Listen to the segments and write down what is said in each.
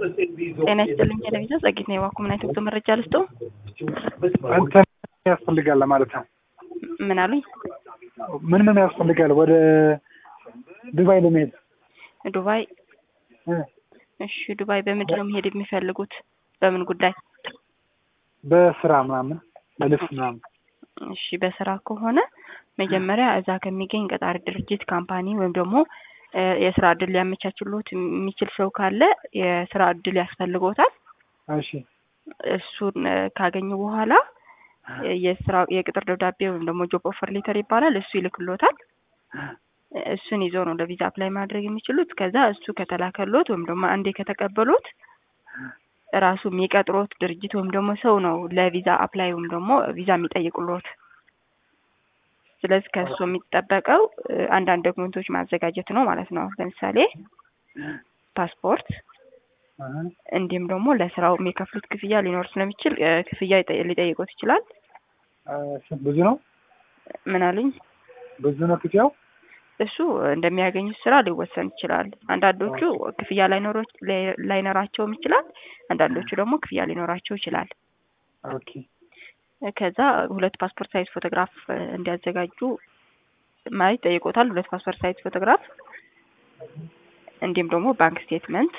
ጤና ይስጥልኝ ቴሌቪዥን ጸጊት ነው የዋኩ ምን አይነት መረጃ ልስጦ እንትን ያስፈልጋል ለማለት ነው። ምን አሉኝ ምን ምን ያስፈልጋል ወደ ዱባይ ለመሄድ? ዱባይ እ እሺ ዱባይ በምንድን ነው መሄድ የሚፈልጉት በምን ጉዳይ በስራ ምናምን በልብስ ምናምን። እሺ በስራ ከሆነ መጀመሪያ እዛ ከሚገኝ ቀጣሪ ድርጅት ካምፓኒ ወይም ደግሞ እ የስራ እድል ሊያመቻችሎት የሚችል ሰው ካለ የስራ እድል ያስፈልጎታል። እሺ እሱን እ ካገኙ በኋላ እ የስራ የቅጥር ደብዳቤ ወይም ደግሞ ጆብ ኦፈር ሌተር ይባላል። እሱ ይልክሎታል። እሱን ይዘው ነው ለቪዛ አፕላይ ማድረግ የሚችሉት። ከዛ እሱ ከተላከሎት ወይም ደግሞ አንዴ ከተቀበሉት ራሱ የሚቀጥሮት ድርጅት ወይም ደግሞ ሰው ነው ለቪዛ አፕላይ ወይም ደግሞ ቪዛ የሚጠይቁሎት። ስለዚህ ከእሱ የሚጠበቀው እ አንዳንድ ዶክመንቶች ማዘጋጀት ነው ማለት ነው። ለምሳሌ ፓስፖርት፣ እ እንዲሁም ደግሞ ለስራው የሚከፍሉት ክፍያ ሊኖር ስለሚችል እ ክፍያ ይጠ- ሊጠይቁት ይችላል። እ ብዙ ነው ምን አሉኝ? ብዙ ነው ክፍያው። እሱ እንደሚያገኙት ስራ ሊወሰን ይችላል። አንዳንዶቹ ክፍያ ላይኖሮ- ላይ- ላይኖራቸውም ይችላል። አንዳንዶቹ ደግሞ ክፍያ ሊኖራቸው ይችላል። ኦኬ ከዛ ሁለት ፓስፖርት ሳይዝ ፎቶግራፍ እ እንዲያዘጋጁ ማለት ይጠይቆታል። ሁለት ፓስፖርት ሳይዝ ፎቶግራፍ እንዲሁም ደግሞ ባንክ ስቴትመንት።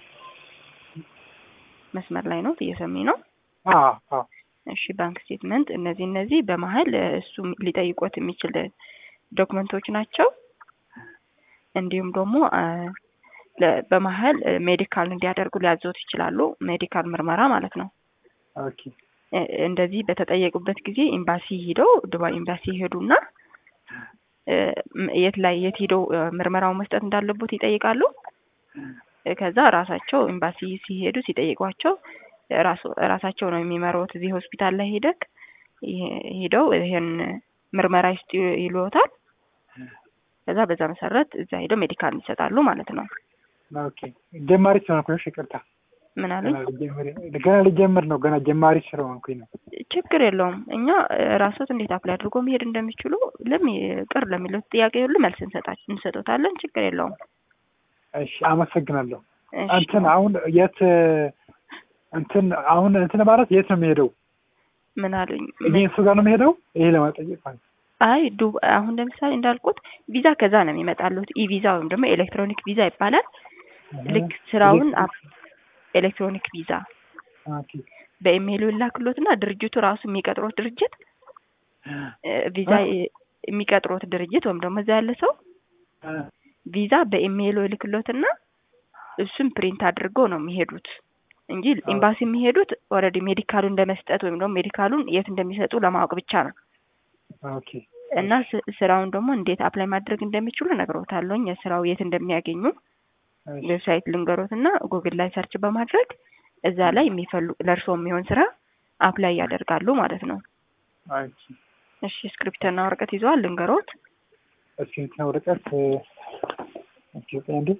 መስመር ላይ ነው እየሰሚ ነው። አ አ እሺ ባንክ ስቴትመንት፣ እነዚህ እነዚህ በመሀል እ እሱ ሊጠይቆት የሚችል ዶክመንቶች ናቸው። እንዲሁም ደግሞ እ ለ- በመሀል እ ሜዲካል እንዲያደርጉ ሊያዘውት ይችላሉ። ሜዲካል ምርመራ ማለት ነው። ኦኬ እ እንደዚህ በተጠየቁበት ጊዜ ኤምባሲ ሂደው ዱባይ ኤምባሲ ይሄዱና እ ም- የት ላይ የት ሂደው እ ምርመራውን መስጠት እንዳለቦት ይጠይቃሉ። እ ከዛ ራሳቸው ኤምባሲ ሲሄዱ ሲጠይቋቸው ራሱ ራሳቸው ነው የሚመሩት። እዚህ ሆስፒታል ላይ ሄደክ ይሄ- ሄደው ይሄን ምርመራ ይስጡ ይልዎታል። ከዛ በዛ መሰረት እዛ ሄደው ሜዲካል ይሰጣሉ ማለት ነው። ኦኬ ጀማሪ ስለሆንኩኝ ይቅርታ። ምን አሉኝ? ገና ልጀምር ገና ልጀምር ነው። ገና ጀማሪ ስለሆንኩኝ ነው። ችግር የለውም። እኛ እ ራስዎት እንዴት አፕላይ አድርጎ መሄድ እንደሚችሉ ለሚ ቅር ለሚሉት ጥያቄ ሁሉ መልስ እንሰጣ- እንሰጦታለን። ችግር የለውም። እሺ አመሰግናለሁ። እሺ። እንትን አሁን የት እንትን አሁን እንትን ማለት የት ነው የሚሄደው? ምን አሉኝ? ይሄ እሱ ጋር ነው የሚሄደው? ይሄ ለመጠየቅ ማለት ነው። አይ ዱ አሁን ለምሳሌ እንዳልኩት ቪዛ ከዛ ነው የሚመጣሉት። ኢ ቪዛ ወይም ደግሞ ኤሌክትሮኒክ ቪዛ ይባላል። ልክ ስራውን አፕ- ኤሌክትሮኒክ ቪዛ ኦኬ በኢሜይሉ ይላክሎትና ድርጅቱ ራሱ የሚቀጥሮት ድርጅት እ ቪዛ የ- የሚቀጥሮት ድርጅት ወይም ደግሞ እዛ ያለ ሰው እ ቪዛ በኢሜይሉ ይልክሎትና እሱም ፕሪንት አድርገው ነው የሚሄዱት እንጂ ኤምባሲ የሚሄዱት ኦልሬዲ ሜዲካሉን ለመስጠት ወይም ደግሞ ሜዲካሉን የት እንደሚሰጡ ለማወቅ ብቻ ነው። ኦኬ እና ስ- ስራውን ደግሞ እንዴት አፕላይ ማድረግ እንደሚችሉ ነግሮታለሁኝ። የስራው የት እንደሚያገኙ እሺ ዌብሳይት ልንገሮት እና ጉግል ላይ ሰርች በማድረግ እዛ ላይ የሚፈልጉ ለእርስዎ የሚሆን ስራ አፕላይ ያደርጋሉ ማለት ነው። እሺ እሺ ስክሪፕትና ወረቀት ይዘዋል ልንገሮት። እስኪ እንትን ወረቀት እ ኦኬ ቆይ አንዴ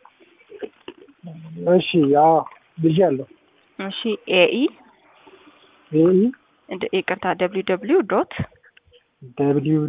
እሺ አዎ ብያለሁ። እሺ ኤኢ ኤኢ ይቅርታ ደብሊው ደብሊው ዶት ደብሊው